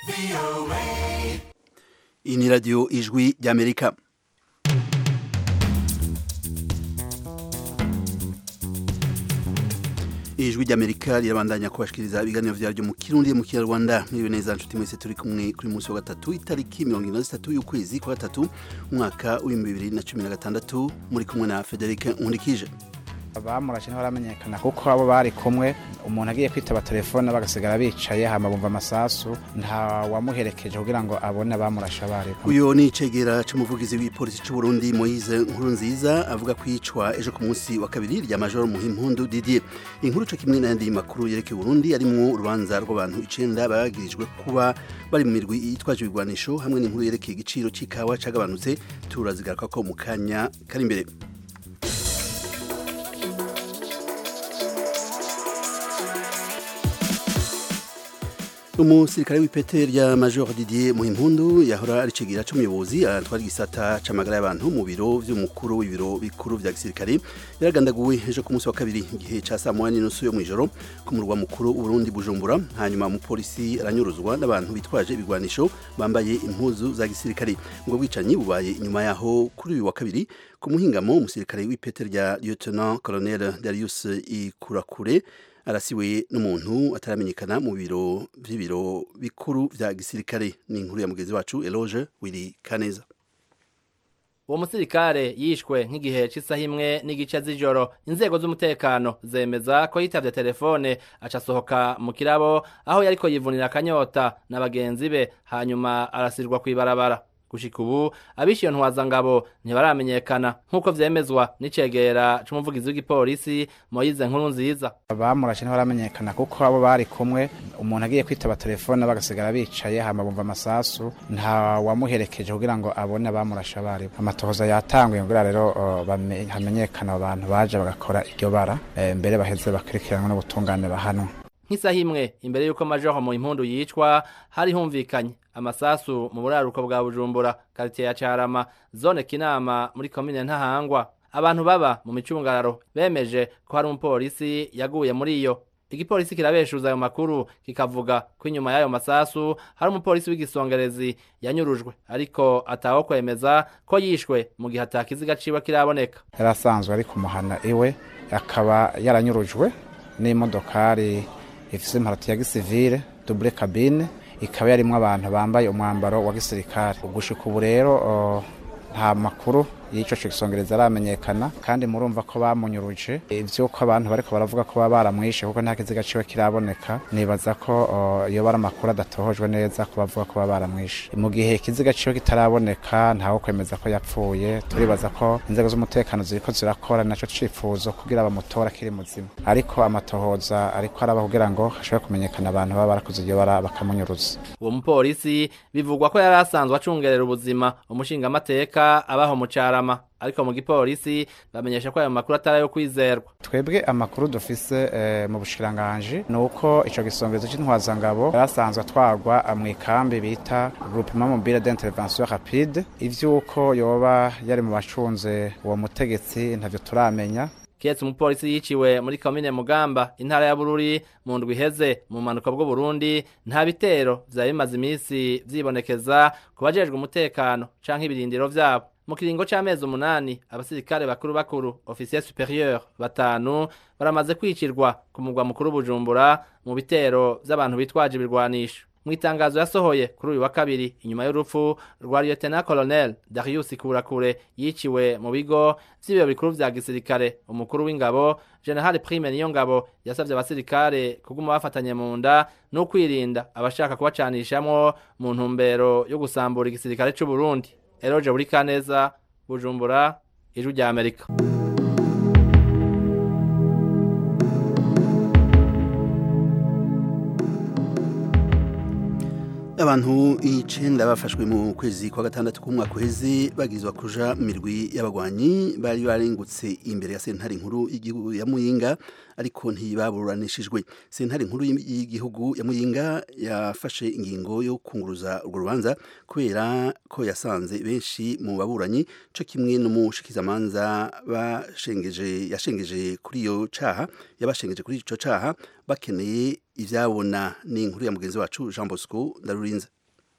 iyi ni radiyo ijwi ry'amerika ijwi ry'amerika rirabandanya kubashikiriza ibiganiro vyaryo mu kirundi mu kinyarwanda mwiriwe neza nshuti mwese turi kumwe kuri munsi wa gatatu itariki mirongo ine na zitatu y'ukwezi kwa gatatu umwaka w'ibihumbi bibiri na cumi na gatandatu muri kumwe na federike nkundikije abamurashe ntibaramenyekana kuko abo bari kumwe umuntu agiye kwitaba telefone bagasigara bicaye hama bumva amasasu nta wamuherekeje kugira ngo abone abamurashe abari uyu ni icegera c'umuvugizi w'ipolisi c'u Burundi Moise Nkurunziza avuga kwicwa ejo ku munsi wa kabiri rya Major Muhimpundu Didier inkuru co kimwe n'ayandi makuru yerekeye Burundi arimwo urubanza rw'abantu icenda bagirijwe kuba bari mu mirwi yitwaje ibigwanisho hamwe n'inkuru yerekeye igiciro c'ikawa cagabanutse turazigaruka ko mu kanya kari imbere umusirikare w'ipete rya major didier muhimpundu yahora ari cigira c'umuyobozi atwara igisata c'amagara y'abantu mu biro vy'umukuru w'ibiro bikuru vya gisirikare yaragandaguwe ejo ku munsi wa kabiri igihe ca saa moya n'inusu yo mw'ijoro ku murwa mukuru w'uburundi bujumbura hanyuma umupolisi aranyuruzwa n'abantu bitwaje ibigwanisho bambaye impuzu za gisirikare ubwo bwicanyi bubaye inyuma yaho kuri uyu wa kabiri ku muhingamo umusirikare w'ipete rya lieutenant colonel darius ikurakure arasiwe n'umuntu ataramenyekana mu biro vy'ibiro bikuru vya gisirikare ni inkuru ya mugenzi wacu Eloge Willy Kaneza uwo musirikare yishwe nk'igihe cy'isaha imwe n'igice z'ijoro inzego z'umutekano zemeza ko yitavye telefone aca asohoka mu kirabo aho yariko yivunira akanyota na bagenzi be hanyuma arasirwa kw'ibarabara gushika ubu abishiyo ntwazangabo ntibaramenyekana nk'uko vyemezwa n'icegera c'umuvugizi w'igipolisi Moise nkuru nziza abamurashe ntibaramenyekana kuko abo bari kumwe umuntu agiye kwitaba telefone bagasigara bicaye hama bumva amasasu nta wamuherekeje kugira ngo abone abamurashe abari amatohoza yatanguye kugira rero uh, hamenyekana abantu baje bagakora iryo bara e, mbere baheze bakurikiranwa n'ubutungane bahanwa nk'isaha imwe imbere y'uko majoho mu impundu yicwa hari humvikanye amasasu mu buraruko bwa bujumbura karitiye ya carama zone kinama muri komine ntahangwa abantu baba mu micungararo bemeje ko hari umupolisi yaguye muri iyo igipolisi kirabeshuza ayo makuru kikavuga ko inyuma y'ayo masasu hari umupolisi w'igisongerezi yanyurujwe ariko ataho kwemeza ko yishwe mu gihe atakiziga ciwe kiraboneka yari asanzwe ari kumuhana iwe akaba yaranyurujwe n'imodokari ifise imparati ya gisivile double cabine ikaba yarimwo abantu bambaye umwambaro wa gisirikare gushika ubu rero nta makuru y'ico cisongereza aramenyekana kandi murumva ko bamunyuruje ivyuko abantu bariko baravuga ko baba baramwishe kuko nta kiziga ciwe kiraboneka nibaza ko iyo bari amakuru adatohojwe neza ko bavuga ko baba baramwishe mu gihe ikiziga ciwe kitaraboneka ntawo kwemeza ko yapfuye turibaza ko inzego z'umutekano ziriko zirakora naco cifuzo kugira bamutora akiri muzima ariko amatohoza ariko araba kugira ngo hashobore kumenyekana abantu baba barakoze iryo bara bakamunyuruza uwo mupolisi bivugwa ko yari asanzwe acungerera ubuzima umushingamateka abaho mu cara ariko mu gipolisi bamenyesha ko ayo makuru atari ayo kwizerwa twebwe amakuru dufise eh, mu bushikiranganji ni uko ico gisongezo c'intwazangabo yarasanzwe atwarwa mu ikambi bita groupement mobile d'intervention rapide ivy'uko yoba yari mu bacunze uwo mutegetsi ntavyo turamenya ketse umupolisi yiciwe muri komine mugamba intara ya bururi mu ndwi iheze mu manuka bw'u Burundi nta bitero vyari bimaze imisi vyibonekeza ku bajejwe umutekano canke ibirindiro vyabo mu kiringo c'amezi umunani abasirikare bakuru bakuru officier superieur batanu baramaze kwicirwa ku mugwa mukuru bujumbura mu bitero vy'abantu bitwaje ibirwanisho mu itangazo yasohoye kuri uyu wa kabiri inyuma y'urupfu rwa lieutenant colonel Darius Kurakure yiciwe mu bigo vy'ibiro bikuru vya gisirikare umukuru w'ingabo general prime niyo ngabo yasavye abasirikare kuguma bafatanye mu nda no kwirinda abashaka kubacanishamwo mu ntumbero yo gusambura igisirikare c'u Burundi Eroje buri kaneza Bujumbura ijwi rya Amerika abantu icenda bafashwe mu kwezi kwa gatandatu k'umwaka uheze bagizwa kuja mu mirwi y'abagwanyi bari barengutse imbere ya sentare nkuru y'igihugu ya Muyinga ariko ntibaburanishijwe sentare nkuru y'igihugu ya Muyinga yafashe ingingo yo kunguruza urwo rubanza kubera ko yasanze benshi mu baburanyi co kimwe n'umushikizamanza bashengeje yashengeje kuri iyo caha yabashengeje kuri ico caha bakeneye ivyabona ni inkuru ya mugenzi wacu Jean Bosco ndarurinze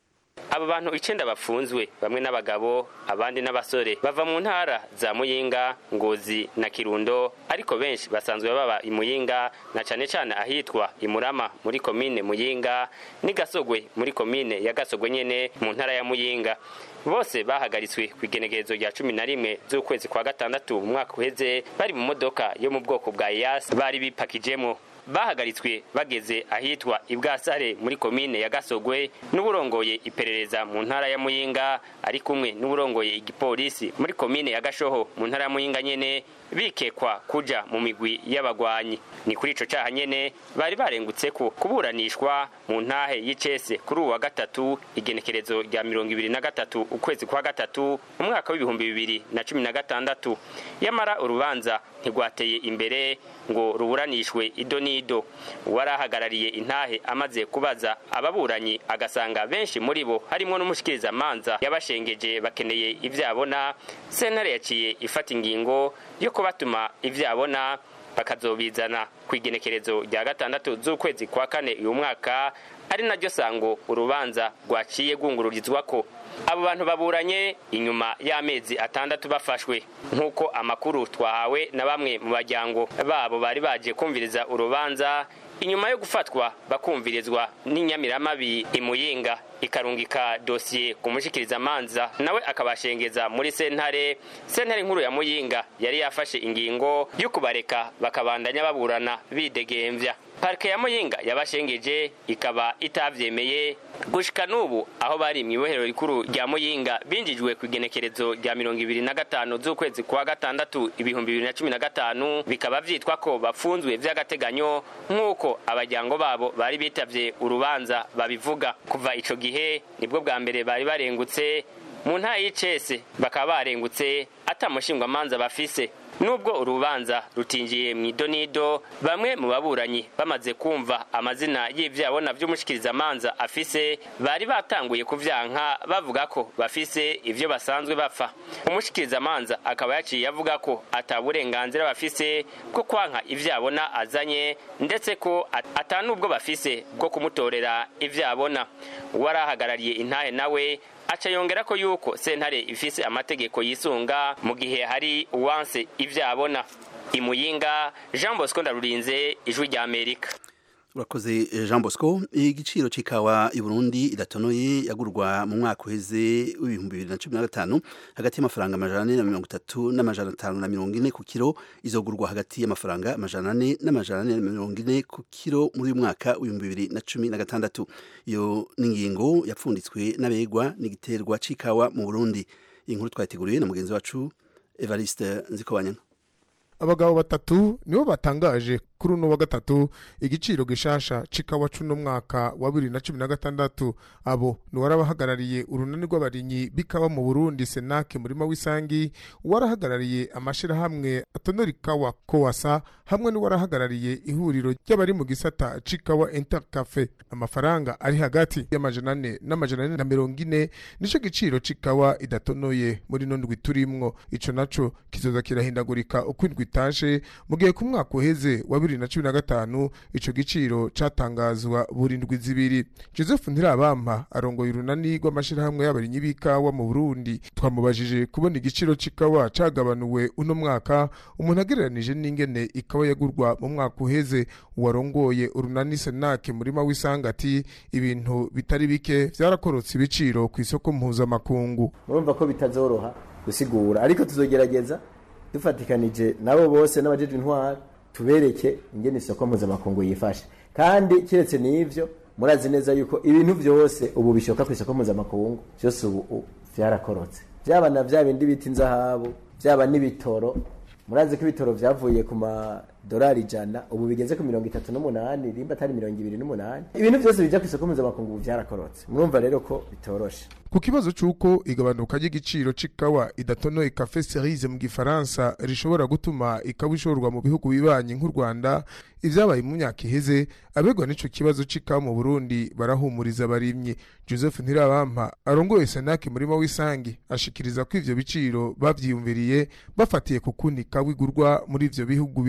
abo bantu icenda bafunzwe bamwe n'abagabo abandi n'abasore bava mu ntara za muyinga ngozi na kirundo ariko benshi basanzwe baba imuyinga na cane cane ahitwa imurama muri komine muyinga ni gasogwe muri komine ya gasogwe nyene mu ntara ya muyinga bose bahagaritswe ku igenekerezo rya cumi na rimwe z'ukwezi kwa gatandatu mu mwaka uheze bari mu modoka yo mu bwoko bwa iyasi bari bipakijemwo bahagaritswe bageze ahitwa ibwasare muri komine ya gasogwe n'uburongoye iperereza mu ntara ya muyinga ari kumwe n'uburongoye igipolisi muri komine ya gashoho mu ntara ya muyinga nyene bikekwa kuja mu migwi y'abagwanyi ni kuri ico caha nyene bari barengutse ko kuburanishwa mu ntahe y'icese kuri uwa gatatu igenekerezo rya mirongo ibiri na gatatu ukwezi kwa gatatu umwaka w'ibihumbi bibiri na cumi na gatandatu yamara urubanza ntigwateye imbere ngo ruburanishwe ido n'ido uwari ahagarariye intahe amaze kubaza ababuranyi agasanga benshi muri bo harimwo n'umushikirizamanza yabashengeje bakeneye ivyabona sentare yaciye ifata ingingo yo kubatuma ivyabona bakazobizana ku igenekerezo rya gatandatu z'ukwezi kwa kane uyu mwaka ari naryo sango urubanza rwaciye rwungururizwako abo bantu baburanye inyuma y'amezi atandatu bafashwe nk'uko amakuru twahawe na bamwe mu bajyango babo bari baje kumviriza urubanza inyuma yo gufatwa bakumvirizwa n'inyamiramabi imuyinga ikarungika dosiye ku mushikirizamanza nawe akabashengeza muri sentare sentare nkuru ya muyinga yari yafashe ingingo yo kubareka bakabandanya baburana bidegemvya parike ya muyinga yabashengeje ikaba itavyemeye gushika n'ubu aho bari mw'ibohero rikuru rya muyinga binjijwe ku igenekerezo rya mirongo ibiri na gatanu z'ukwezi kwa gatandatu ibihumbi bibiri na cumi na gatanu bikaba vyitwa ko bafunzwe vy'agateganyo nk'uko abajyango babo bari bitavye urubanza babivuga kuva ico gihe nibwo bwa mbere bari barengutse mu ntara y'icese bakaba barengutse atamushingwamanza bafise nubwo urubanza rutinjiye mu idonido bamwe mu baburanyi bamaze kumva amazina y'ivyabona vy'umushikirizamanza afise bari batanguye kuvyanka bavuga ko bafise ivyo basanzwe bapfa umushikirizamanza akaba yaciye avuga ko ata burenganzira bafise bwo kwanka ivyabona azanye ndetse ko ata n'ubwo bafise bwo kumutorera ivyabona uwari ahagarariye intahe nawe aca yongera ko yuko sentare ifise amategeko yisunga mu gihe hari uwanse ivyabona imuyinga jean bosco ndarurinze ijwi rya amerika urakoze jean bosco igiciro c'ikawa i burundi idatonoye yagurwa mu mwaka uheze w'ibihumbi bibiri na cumi na gatanu hagati y'amafaranga amajana ane na mirongo itatu n'amajana atanu na mirongo ine ku kiro izogurwa hagati y'amafaranga amajana ane n'amajana ane na mirongo ine ku kiro muri uyu mwaka w'ibihumbi bibiri na cumi na gatandatu iyo n'ingingo yapfunditswe n'abegwa n'igiterwa c'ikawa mu burundi iyi nkuru twayiteguriye na mugenzi wacu evariste nzikobanyana abagabo batatu nibo batangaje kuri uno wa gatatu igiciro gishasha c'ikawa c'uno mwaka wa bibiri na cumi na gatandatu abo ni uwarabahagarariye urunani rw'abarimyi b'ikawa mu burundi senake murima w'isangi uwarahagarariye amashirahamwe atonora ikawa kowasa hamwe n'uwarahagarariye ihuriro ry'abari mu gisata c'ikawa intercafe amafaranga ari hagati y'amajana ane n'amajana ane na mirongo ine nico giciro c'ikawa idatonoye muri ino ndwi turimwo ico naco kizoza kirahindagurika uko indwi itashe mu gihe ku mwaka uheze wa bibiri na cumi na gatanu ico giciro catangazwa buri ndwi zibiri joseph ntirabampa arongoye urunani rw'amashirahamwe y'abarimyi b'ikawa mu burundi twamubajije kubona igiciro c'ikawa cagabanuwe uno mwaka umuntu agereranije n'ingene ikawa yagurwa mu mwaka uheze uwarongoye urunani senake murima w'isanga ati ibintu bitari bike vyarakorotse ibiciro ku isoko mpuzamakungu murumva ko bitazoroha gusigura ariko tuzogerageza dufatikanije nabo bose n'abajeje intwara tubereke ingene isoko mpuzamakungu yifashe kandi kiretse n'ivyo murazi neza yuko ibintu vyose ubu bishoka ku isoko mpuzamakungu vyose ubu vyarakorotse vyaba na vya bindi bita inzahabu vyaba n'ibitoro murazi ko ibitoro vyavuye ku madolari ijana ubu bigeze ku mirongo itatu n'umunani rimba atari mirongo ibiri n'umunani ibintu vyose bija ku isoko mpuzamakungu ubu vyarakorotse murumva rero ko bitoroshe ku kibazo c'uko igabanuka ry'igiciro c'ikawa idatonoye cafe cerise mu gifaransa rishobora gutuma ikawa ishorwa mu bihugu bibanyi nk'u rwanda ivyabaye mu myaka iheze abegwa n'ico kibazo c'ikawa mu burundi barahumuriza abarimyi joseph ntirabampa arongoye senake murima w'isangi ashikiriza ko ivyo biciro bavyiyumviriye bafatiye ku kundi ikawa igurwa muri ivyo bihugu bibanyi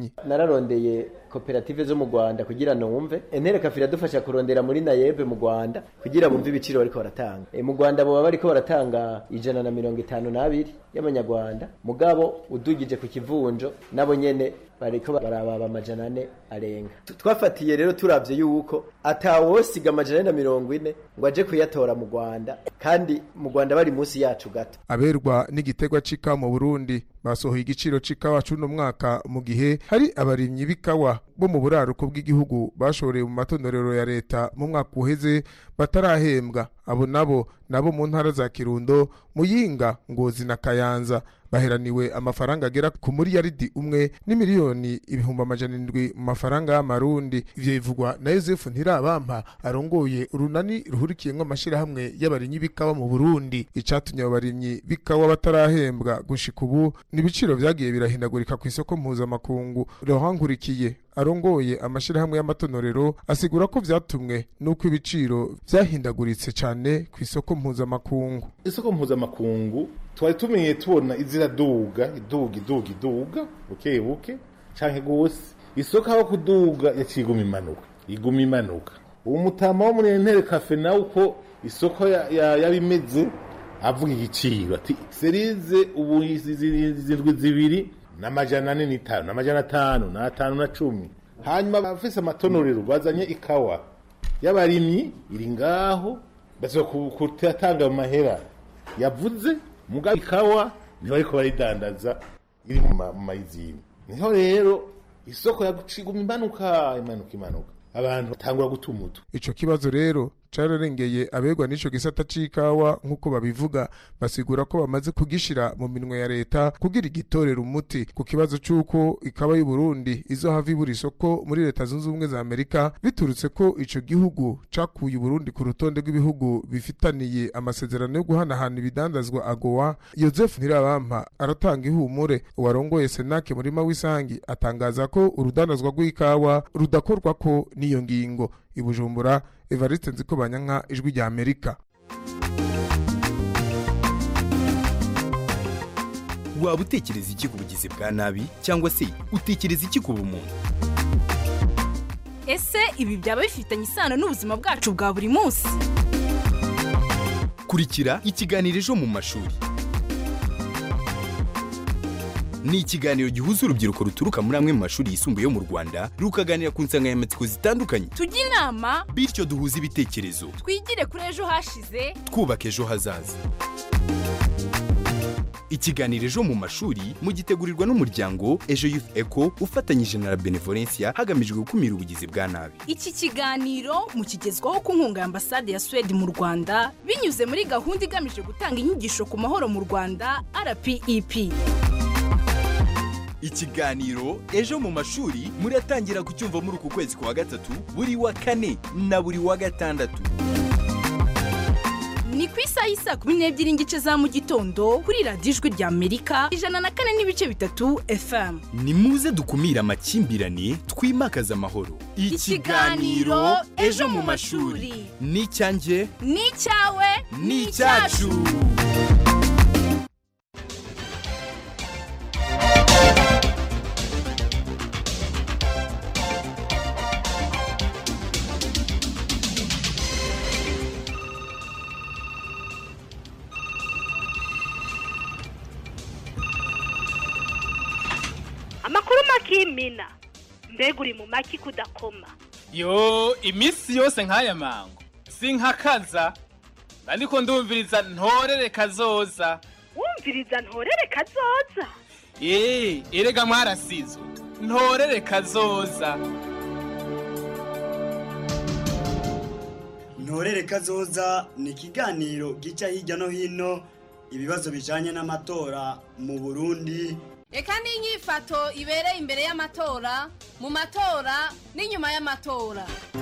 barimyi nararondeye koperative zo mu Rwanda kugira numve entere kafi iradufasha kurondera muri nayebe mu Rwanda kugira bumve ibiciro bariko baratanga e, mu Rwanda boba bariko baratanga ijana na mirongo itanu n'abiri y'amanyarwanda mugabo udugije ku kivunjo nabo nyene bariko barababa amajana ane arenga Tu- twafatiye rero turavye yuko atawosiga amajana ane na mirongo ine ngo aje kuyatora mu Rwanda kandi mu Rwanda bari munsi yacu gato aberwa n'igitegwa c'ikawa mu Burundi basohoye igiciro c'ikawa c'uno mwaka mu gihe hari abarimyi b'ikawa bo mu buraruko bw'igihugu bashoreye mu matonorero ya leta mu mwaka uheze batarahembwa abo nabo nabo mu ntara za Kirundo Muyinga Ngozi na Kayanza baheraniwe amafaranga agera ku miliyaridi umwe n'imiliyoni ibihumbi amajana indwi mu mafaranga y'amarundi ivyo bivugwa na Yosefu Ntirabampa arongoye urunani ruhurikiyemwo amashirahamwe y'abarimyi b'ikawa mu Burundi icatumye abo barimyi b'ikawa batarahembwa gushika ubu n'ibiciro vyagiye birahindagurika ku isoko mpuzamakungu Laurent Nkurikiye arongoye amashirahamwe y'amatonorero asigura ko vyatumwe n'uko ibiciro vyahindaguritse cane ku isoko mpuzamakungu isoko mpuzamakungu twari tumenye tubona iziraduga iduga iduga iduga buke buke canke gose isoko aho kuduga yaciye iguma imanuka iguma imanuka uwo mutama wo muri entere kafe nawe uko isoko ya- ya- yabimeze avuga igiciro ati serize ubu izi- izi- zindwi zibiri n'amajana ane n'itanu n'amajana atanu n'atanu na cumi hanyuma abafise amatonorero bazanye ikawa y'abarimyi iri ngaho baza kutatanga amahera yavuze mugabo ikawa niho ariko baridandaza iri mu ma- mu mayizini niho rero isoko yaguma imanuka imanuka imanuka abantu batangura guta umutu ico kibazo rero cararengeye abegwa n'ico gisata c'ikawa nk'uko babivuga basigura ko bamaze kugishira mu minwe ya leta kugira igitorera umuti ku kibazo c'uko ikawa y'u Burundi izohava ibura isoko muri leta zunze ubumwe za Amerika biturutse ko ico gihugu cakuye Burundi ku rutonde rw'ibihugu bifitaniye amasezerano yo guhanahana ibidandazwa agowa Joseph Ntirabampa aratanga ihumure uwarongoye Senake murima w'isangi atangaza ko urudandazwa rw'ikawa rudakorwa ko n'iyo ngingo i Bujumbura Evariste Nzikobanyanka ijwi rya Amerika waba utekereza iki ku bugizi bwa nabi cyangwa se utekereza iki ku bumuntu ese ibi byaba bifitanye isano n'ubuzima bwacu bwa buri munsi kurikira ikiganiro ejo mu mashuri ni ikiganiro gihuza urubyiruko ruturuka muri amwe mu mashuri yisumbuye yo mu rwanda rukaganira ku nsanganyamatsiko zitandukanye tujye inama bityo duhuze ibitekerezo twigire kuri ejo hashize twubaka ejo hazaza ikiganiro ejo mu mashuri mugitegurirwa n'umuryango ejo youth eco ufatanyije na la benevolencia hagamijwe gukumira ubugizi bwa nabi iki kiganiro mukigezwaho ku nkunga ya ambasade ya suwede mu rwanda binyuze muri gahunda igamije gutanga inyigisho ku mahoro mu rwanda rpep ikiganiro ejo mu mashuri muratangira kucyumva muri uku kwezi kwa gatatu buri wa kane na buri wa gatandatu ni ku isaha y'i saa kumi n'ebyiri n'igice za mu gitondo kuri radiyo ijwi rya amerika ijana na kane n'ibice bitatu fm ni muze dukumire amakimbirane twimakaze amahoro Ikiganiro Ejo mu mashuri. ni icyanjye ni icyawe ni icyacu amakuru makimina mbega uri mu maki kudakoma yo iminsi yose nk'aya mango sinkakaza ariko ndumviriza ntorere kazoza wumviriza ntorere kazoza eee erega mwarasizwe ntorere kazoza ntorere kazoza ni ikiganiro gica hirya no hino ibibazo bijanye n'amatora mu burundi reka n'inyifato ibereye imbere y'amatora mu matora n'inyuma y'amatora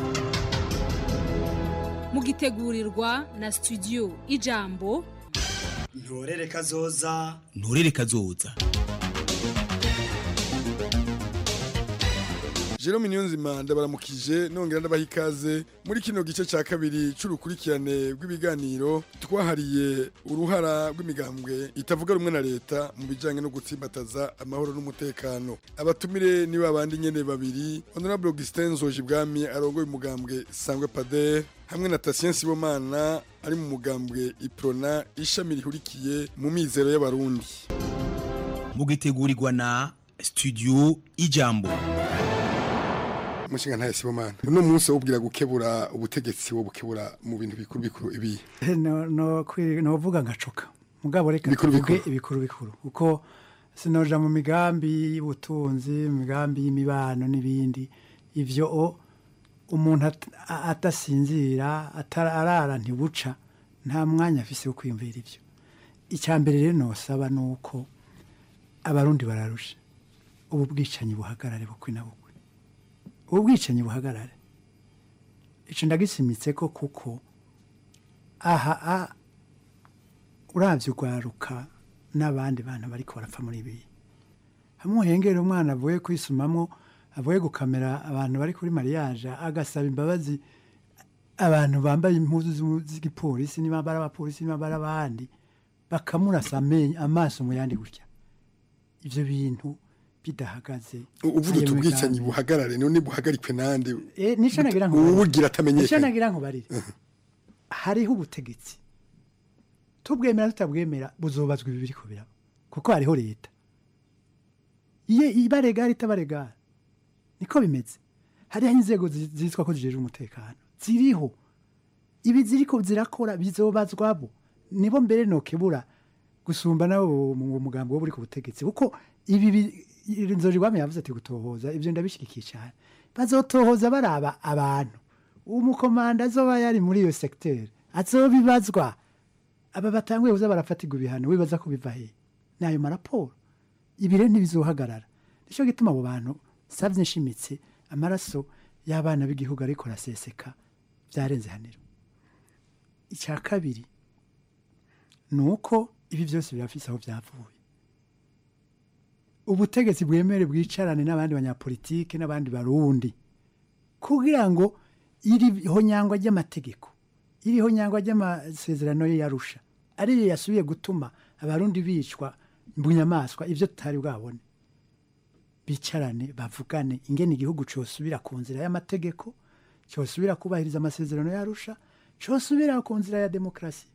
mugitegurirwa na studio ijambo ntorere kazoza nturere kazoza Jerome Niyonzima ndabaramukije nongera ndabaha ikaze muri kino gice ca kabiri c'urukurikirane rw'ibiganiro twahariye uruhara rw'imigambwe itavuga rumwe na leta mu bijanye no gutsimbataza amahoro n'umutekano abatumire ni babandi nyene babiri Honorable Augustin Nzojibwami arongoye umugambwe Sangwe Pader hamwe na Tatien Sibomana ari mu mugambwe Iprona ishami rihurikiye mu mizero y'abarundi mugitegurirwa na studio ijambo mushinga ntaye Sibomana uno munsi wubwira gukebura ubutegetsi wo bukebura mu bintu bikuru bikuru ibi no no kwi- novuga ngacoka mugabo reka Bikuru tuvuge bikuru. ibikuru bikuru kuko sinoja mu migambi y'ubutunzi mu migambi y'imibano n'ibindi ivyo o umuntu at- a- adasinzira atara- arara ntibuca nta mwanya afise wo kwiyumvira ivyo icya mbere rero nosaba ni uko abarundi bararusha ubu bwicanyi buhagarare bukwi na bukwi ubu bwicanyi buhagarare ico ndagisimitse ko kuko aha a uravye urwaruka n'abandi bantu bariko barapfa muri ibi hamwe uhengera umwana avuye kwisumamwo avuye gukamera abantu bari kuri mariage agasaba imbabazi abantu bambaye impuzu z'u- z'igipolisi niba bari abapolisi niba bari abandi bakamurasa amenyo amaso mu yandi gutya ivyo bintu bidahagaze uvuga Ayo uti ubwicanyi migambi. buhagarare none buhagarikwe nande Eh, nico nagira ngo uwubugira nico atamenyekanye nagira ngo barire hariho ubutegetsi tubwemera tutabwemera buzobazwa ibi biriko biraba kuko hariho leta iye ibaregara itabaregara niko bimeze hariho inzego zi- zitwa ko zijejwe umutekano ziriho ibi ziriko zirakora bizobazwabo nibo mbere nokebura gusumba nabo mu mugambo wo buri ku butegetsi kuko ibi bi- inzozi rwame yavuze ati gutohoza ibyo ndabishyigikiye cyane bazotohoza baraba abantu umukomanda azoba yari muri iyo segiteri azobibazwa aba batanguye kuza barafatirwa ibihano wibaza ko biva he ni ayo maraporo ibi rero ntibizohagarara nicyo gituma abo bantu savye nshimitse amaraso y'abana b'igihugu ariko araseseka byarenze haniro icya kabiri ni uko ibi byose birafise aho byavuye ubutegetsi bwemere bwicarane n'abandi banyapolitike n'abandi barundi kugira ngo iri honyangwa ry'amategeko iri honyangwa ry'amasezerano ye yarusha ariyo yasubiye gutuma abarundi bicwa bunyamaswa ibyo tutari bwabone bicarane bavugane ingene igihugu cyosubira ku nzira y'amategeko cyosubira kubahiriza amasezerano yarusha cyosubira ku nzira ya demokarasi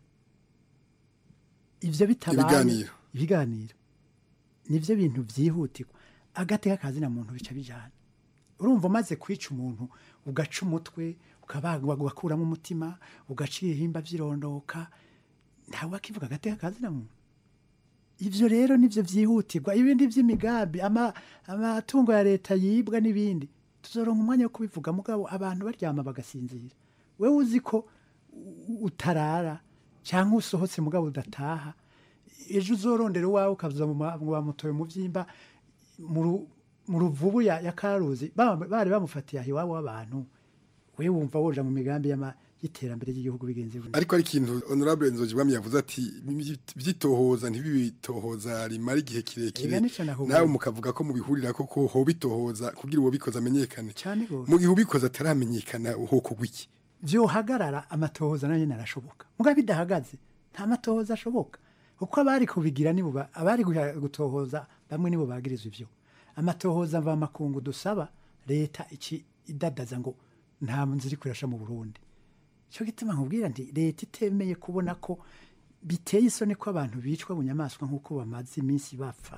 ivyo bitabaye Ibiganiro. ibiganiro nivyo bintu vyihutirwa agateka kazina muntu bica bijana urumva umaze kwica umuntu ugaca umutwe ukabagwa ugakuramo umutima ugaca ibihimba vyirondoka ntawe akivuga agateka kazina muntu ivyo rero nivyo vyihutirwa ibindi vy'imigambi ama- amatungo ya leta yibwa n'ibindi tuzoronka umwanya wo kubivuga mugabo abantu baryama bagasinzira wewe uzi ko u- utarara cyangwa usohotse mugabo udataha ejo uzorondera uwawe ukaza mu ma- mu bamutoye mu vyimba mu ru- mu ruvubu ya, ya karuzi ba- bari bamufatiye aho iwabo w'abantu we wumva woja mu migambi y'ama- y'iterambere ry'igihugu bigenze gutya. ariko ari ikintu honorable nzojibwami yavuze ati byitohoza ntibibitohoza rimara igihe kirekire Ega nico nakubwiye. nawe mukavuga ko mubihurira ko ko hoba itohoza kugira uwo bikoze amenyekane Cane gose. mu gihe ubikoze ataramenyekana hokogwa iki vyohagarara amatohoza nayo nyene arashoboka mugabo bidahagaze nta matohoza ashoboka uko abari kubigira nibo ba- abari guha- gutohoza bamwe nibo bagirizwa ivyo amatohoza mva makungu dusaba leta iki idadaza ngo nta nzira iri kurasha mu burundi cyo gituma nkubwira nti leta itemeye kubona ko biteye isoni ko abantu bicwa bunyamaswa nk'uko bamaze iminsi bapfa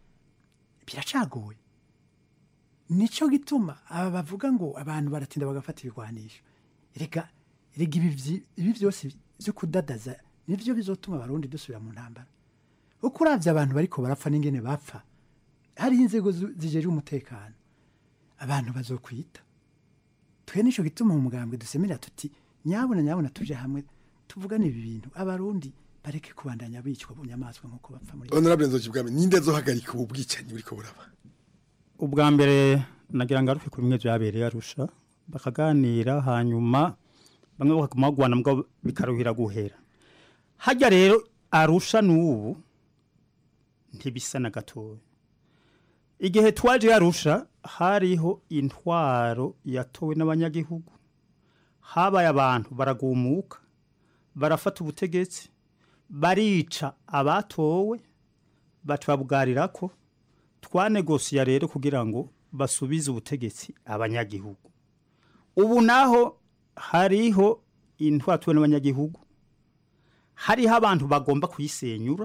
biracagoye nico gituma aba bavuga ngo abantu baratinda bagafata ibigwanisho reka rega ibi vyi- ibi byose byo kudadaza nivyo bizotuma abarundi dusubira mu ntambara uko uravye abantu bariko barapfa n'ingene bapfa hariho inzego zu- zijejwe umutekano abantu bazokwita twe nico gituma mu mugambwe dusemerera tuti nyabuna nyabuna tuje hamwe tuvugane ibi bintu abarundi bareke kubandanya bicwa bunyamaswa nk'uko bapfa muri honorable nzojibwami ninde azohagarika ubu bwicanyi buriko buraba ubwa mbere nagira ngo arufe ku bimwe byabereye arusha bakaganira hanyuma bamwe bakaguma bagwana mbwa bikaruhira guhera hajya rero arusha n'ubu ntibisa na gatoya igihe twaje yarusha hariho intwaro yatowe n'abanyagihugu habaye abantu baragumuka barafata ubutegetsi barica abatowe batubabwarira ko twanegosiya rero kugira ngo basubize ubutegetsi abanyagihugu ubu naho hariho intwaro yatowe n'abanyagihugu hariho abantu bagomba kuyisenyura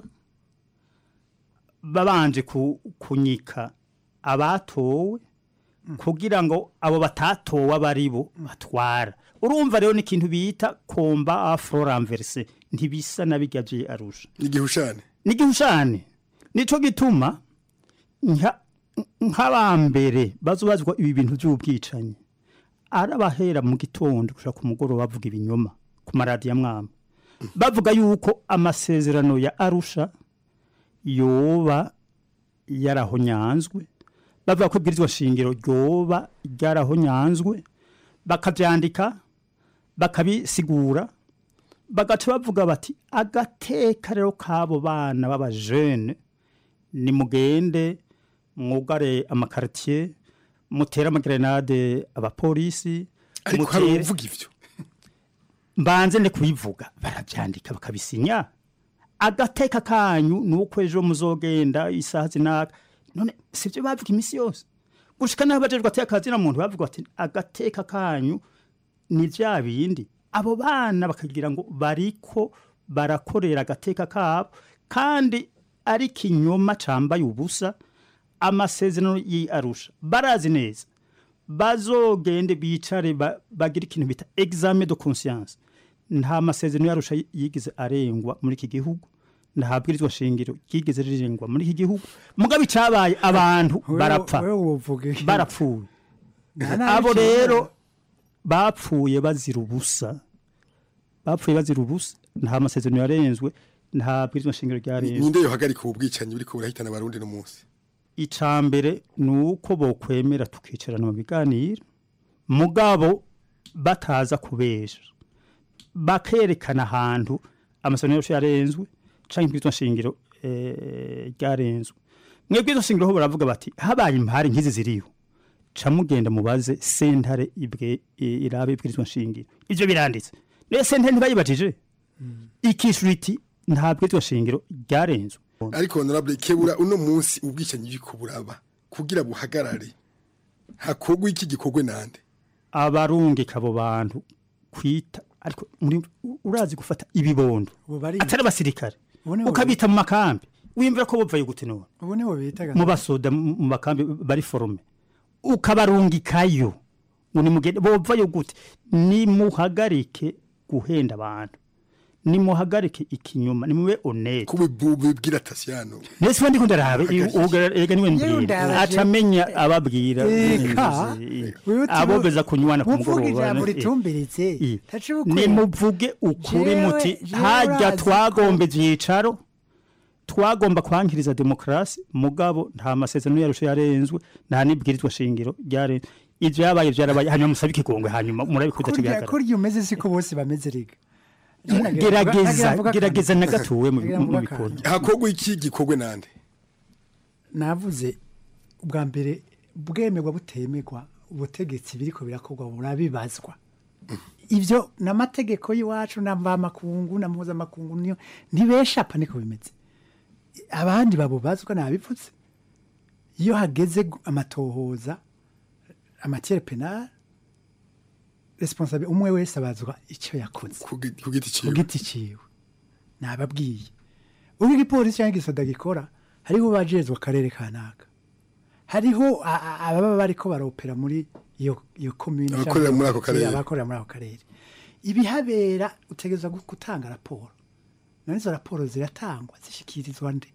babanje ku- kunyika abatowe kugira ngo abo batatowe aba ari bo batwara urumva rero n'ikintu bita komba afro ranverse ntibisa na bijya bye arusha n'igihushane n'igihushane nico gituma nka- nk'abambere bazobazwa ibi bintu by'ubwicanyi arabahera mu gitondo gushaka ku mugoroba bavuga ibinyoma ku maradiyo amwamba bavuga yuko amasezerano ya arusha yoba yarahonyanzwe bavuga ko ibwirizwa shingiro ryoba ryarahonyanzwe bakabyandika bakabisigura bagaca bavuga bati agateka rero k'abo bana b'abajene nimugende mwugare amakaritiye mutere amagerenade abapolisi ariko hari mutere- uvuga ivyo mbanze ne kubivuga barabyandika bakabisinya agateka kanyu ni uko ejo muzogenda isaha zinaka none sibyo bavuga iminsi yose gushika naho bajejwe ateka kazina muntu bavuga ati agateka kanyu ni bya bindi abo bana bakagira ngo bariko barakorera agateka kabo kandi ari kinyoma cambaye ubusa amasezerano y'arusha barazi neza bazogende bicare ba- bagire ikintu bita examen de conscience nta masezerano yarusha yigeze arengwa muri iki gihugu nta bwirizwa shingiro ryigeze rirengwa muri iki gihugu mugabo icabaye abantu Wewe- barapfa wewe uvuga iki? barapfuye Nta nabi abo cyane. rero bapfuye bazira ubusa bapfuye bazira ubusa nta masezerano yarenzwe nta bwirizwa shingiro ryarenzwe ninde yohagarika ubu bwicanyi buriko burahitana abarundi no munsi icambere ni uko bokwemera tukicarana mu biganiro mugabo bataza kubesha bakerekana ahantu amasezerano yose yarenzwe canke ibwirizwa shingiro eh, ryarenzwe mwebwe izo shingiro ho baravuga bati habaye impari nk'izi ziriho ca mugenda mubaze sentare ibwe i- irabe ibwirizwa shingiro ivyo biranditse rero sentare ntibayibajije ikishura iti nta bwirizwa shingiro ryarenzwe ariko honorable kebura uno munsi ubwicanyi buriko buraba kugira buhagarare hakorwa iki gikorwe nande abarungika abo bantu kwita ariko muri urazi gufata ibibondo atari abasirikare Ubu nibo ukabita mu makambi wimvira ko bopfaye gute none ubu nibo bitaga mu basoda mu mu makambi bari forume ukabarungikayo ngo nimugende bopfayo gute nimuhagarike guhenda abantu nimuhagarike ikinyoma nimube honete kubibwira tasiyano nese ndi ndarabe ega niwe mbwira ndaraje. acamenya ababwira Eka. Wewe uti- abo beza kunywana ku uvuga mugoroba ijambo eh. ritumbiritse Eh. taciye ukuri. nimuvuge ukuri Jewe- muti jewe hajya urazi ko- twagomba ibyicaro twagomba kwankiriza demokarasi mugabo nta masezerano yarusha yarenzwe nta n'ibwirizwa shingiro ryarenzwe ivyo yabaye vyarabaye hanyuma musabe ikigongwe hanyuma murabikuza kurya kibihagarara kurya umeze siko bose bameze rega gerageza gerageza na gatuwe mu Nagira mu mvuga bikorwa akantu. hakorwa iki gikorwe nande navuze ubwa mbere bwemerwa butemerwa ubutegetsi biriko birakorwa burabibazwa ivyo n'amategeko y'iwacu n'amamakungu na mpuzamakungu niyo ntibeshapa niko bimeze abandi babubazwa nabipfutse iyo hageze gu- amatohoza amatiere penal responsable umwe wese abazwa icyo yakoze ku giti ciwe ku giti ciwe nababwiye ubwo igipolisi cyangwa igisoda gikora hariho bajejwe akarere kanaka hariho a- a- ababa bariko baropera muri iyo iyo commune Abakorera muri ako karere. abakorera muri ako karere ibihabera utegerezwa gu- gutanga raporo none izo raporo ziratangwa zishikirizwa nde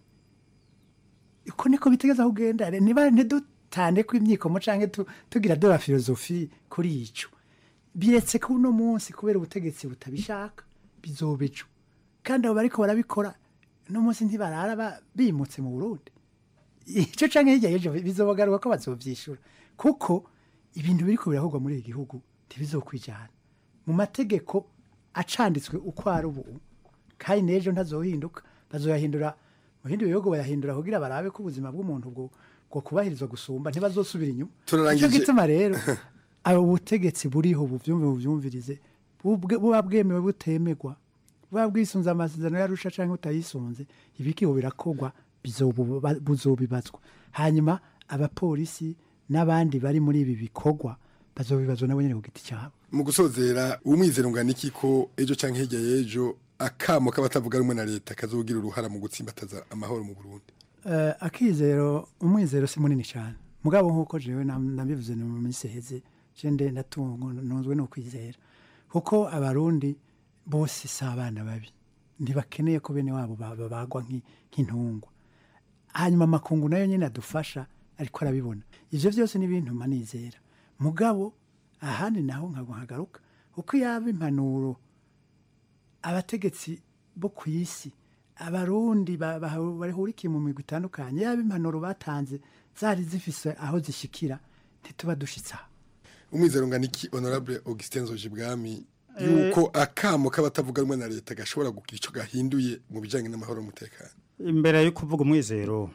uko niko bitegeza kugenda re- niba ntidutande ko imyikomo canke tu- tugira de la filozofi kuri ico biretse ko uno munsi kubera ubutegetsi butabishaka bizoba ejo kandi abo bariko barabikora uno munsi ntibarara ba- bimutse mu burundi icyo canke hirya y'ejo bizobagaruka ko bazovyishura kuko ibintu biriko birakorwa muri iki gihugu ntibizokwijana mu mategeko acanditswe uko ari ubu kandi n'ejo ntazohinduka bazoyahindura mu bindi bihugu bayahindura kugira barabe ko ubuzima bw'umuntu bwo ngo kubahirizwa gusumba ntibazosubira inyuma Turarangije. nicyo gituma rero abo butegetsi buriho buvyumve buvyumvirize bubwe- buba bwemewe butemegwa buba bwisunze amasezerano yarusha canke utayisunze ibikiho birakogwa bizobuba- buzobibazwa hanyuma abapolisi n'abandi bari muri ibi bikorwa bazobibazwa nabo nyene ku giti cyabo mu gusozera umwizero ungana iki ko ejo canke hirya y'ejo akamo k'abatavuga rumwe na leta kazogira uruhara mu gutsimbataza amahoro mu Burundi Eh, akizero umwizero si munini cyane mugabo nk'uko jewe nam- nabivuze no mu minsi iheze je nde ndatungo ntunzwe no kwizera kuko abarundi bose si abana babi ntibakeneye ko bene wabo ba- babagwa nk'i- nk'intungwa hanyuma amakungu nayo nyine adufasha ariko arabibona ivyo byose ni ibintu manizera mugabo ahandi naho nkago nkagaruka kuko yaba impanuro abategetsi bo ku isi abarundi ba- ba- bahurikiye mu migwi itandukanye yaba impanuro batanze zari zifise aho zishikira ntituba dushitse aho umwizero ungana iki honorable Augustin Zojibwami Eh. yuko akamo k'abatavuga rumwe na leta gashobora kugira ico gahinduye mu bijanye n'amahoro n'umutekano imbere yo kuvuga umwizero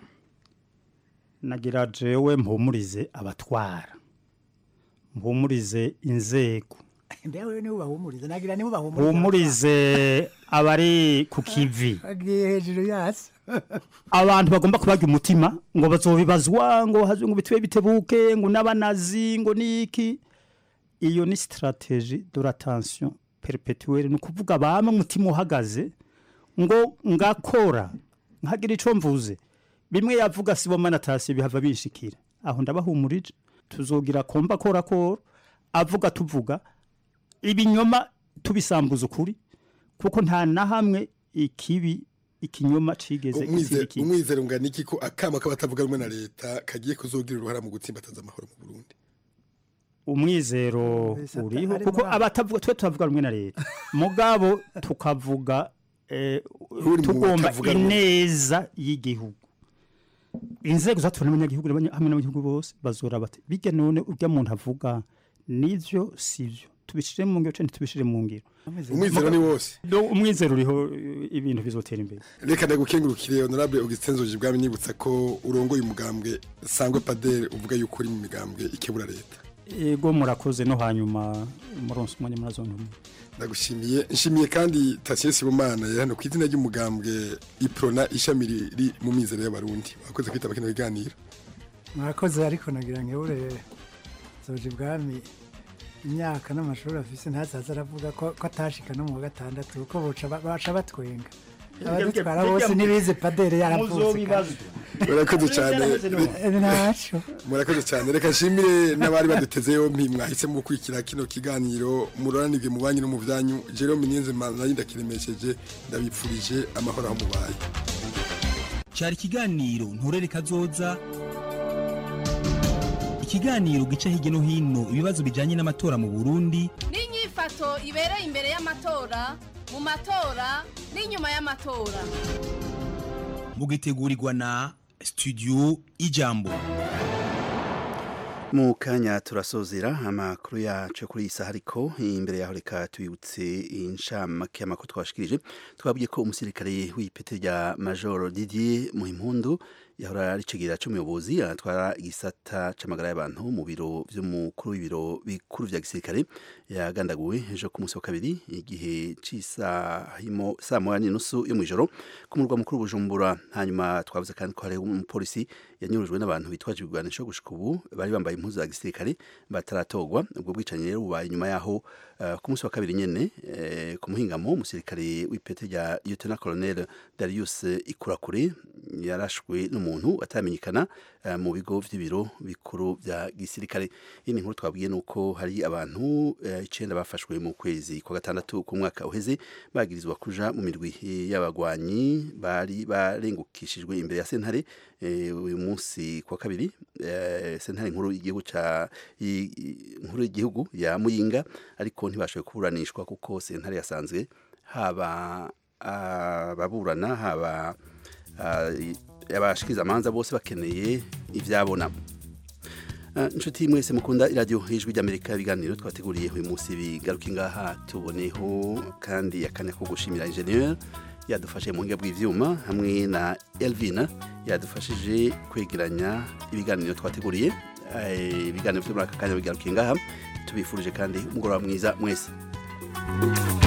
nagira jewe mpumurize abatwara mpumurize inzego ndewe nibo bahumuriza nagira nibo bahumuriza mpumurize abari ku kivi agiye hejuru yasi abantu bagomba kubarya umutima ngo bazobibazwa ngo hazwe ngo bitwe bitebuke ngo n'abanazi ngo niki iyo ni strategie de la tension perpetuelle ni ukuvuga bamwe umutima uhagaze ngo ngakora nkagira ico mvuze bimwe yavuga sibomana tasi bihava bishikira aho ndabahumurije tuzogira komba kora kora avuga tuvuga ibinyoma tubisambuza ukuri kuko nta na hamwe ikibi ikinyoma cigeze umwizero gitsindika ikindi. umwizero ungana iki ko akamo k'abatavuga rumwe na leta kagiye kuzogira uruhara mu gutsimbataza amahoro mu Burundi umwizero uriho harimo kuko abana. abatavuga twe tuvuga rumwe na leta mugabo tukavuga eh, Uri mu tugomba batavuga rumwe. ineza y'igihugu inzego zatora n'abanyagihugu n'abanya- hamwe n'abanyagihugu bose bazora bati bijya none urya muntu avuga nivyo sivyo tubishire mu ngiro canke ntitubishire mu ngiro umwizero ni wose Do- umwizero uriho eh, ibintu bizotera imbere reka ndagukengurukire honorable Augustin Zojibwami nibutsa ko urongoye umugambwe sangwe padere uvuga yuko uri mu migambwe ikebura leta ego murakoze no hanyuma muronse umwanya murazontumwe ndagushimiye nshimiye kandi Tatien Sibomana yari hano ku izina ry'umugambwe Iprona ishami riri mu mizero y'abarundi wakoze kwitaba kino biganiro mwakoze ariko nagira ngebure zoje ibwami imyaka n'amashuri afise ntazaza aravuga ko ko atashika no mu wa gatandatu kuko boca ba- baca batwenga abadutwara bose ntibize padere yaravutse murakoze cyane ntaco murakoze cyane reka nshimire n'abari baduteze yompi mwahisemo gukurikira kino kiganiro muroranirwe mu banyu no mu byanyu Jerome Niyonzima nari ndakiremesheje ndabipfurije amahoro aho mubaye cyari ikiganiro nturere kazoza ikiganiro gica hirya no hino ibibazo bijyanye n'amatora mu burundi n'inyifato ibereye imbere y'amatora mu matora n'inyuma y'amatora mugitegurirwa na studio ijambo mu kanya turasozera amakuru yacu kuri iyi saha ariko imbere yaho reka tubibutse inshamake y'amakuru twashikirije twabwiye ko umusirikare w'ipete rya majoro didier muhimpundu yahora ari icegera c'umuyobozi atwara igisata c'amagara y'abantu mu biro vy'umukuru w'ibiro bikuru vya gisirikare yagandaguwe ejo ku munsi wa kabiri igihe c'isahimo saa moya n'inusu yo mw'ijoro ku murwa mukuru bujumbura hanyuma twavuze kandi ko hari umupolisi yanyurujwe n'abantu bitwaje ibigwanisho gushika ubu bari bambaye impuzu za gisirikare bataratogwa ubwo bwicanyi rero bubaye nyuma yaho uh, ku munsi wa kabiri nyene eh, ku muhingamo umusirikare w'ipete rya lieutenant colonel Darius Ikurakure yarashwe n'umuntu ataramenyekana uh, mu bigo vy'ibiro bikuru vya gisirikare iyi ni inkuru twabwiye nuko hari abantu uh, icenda bafashwe mu kwezi kwa gatandatu ku mwaka uheze bagirizwa kuja mu mirwi y'abagwanyi bari barengukishijwe imbere ya sentare eh, uyu munsi kwa kabiri eh, sentare nkuru y'igihugu ca i- i- nkuru y'igihugu ya Muyinga ariko ntibashoboye kuburanishwa kuko sentare yasanzwe haba ababurana haba ah, i- abashikiriza amanza bose bakeneye ivyabona Ah, inshuti mwese mukunda iradiyo ijwi ry'amerika ibiganiro twateguriye uyu munsi bigaruke ngaha tuboneho kandi akanya ko gushimira ingenieur yadufashe mu buhinga bw'ivyuma hamwe na Elvina yadufashije kwegeranya ibiganiro twateguriye Eh, ibiganiro vyo muri aka kanya bigarukiye ngaha tubifurije kandi umugoroba mwiza mwese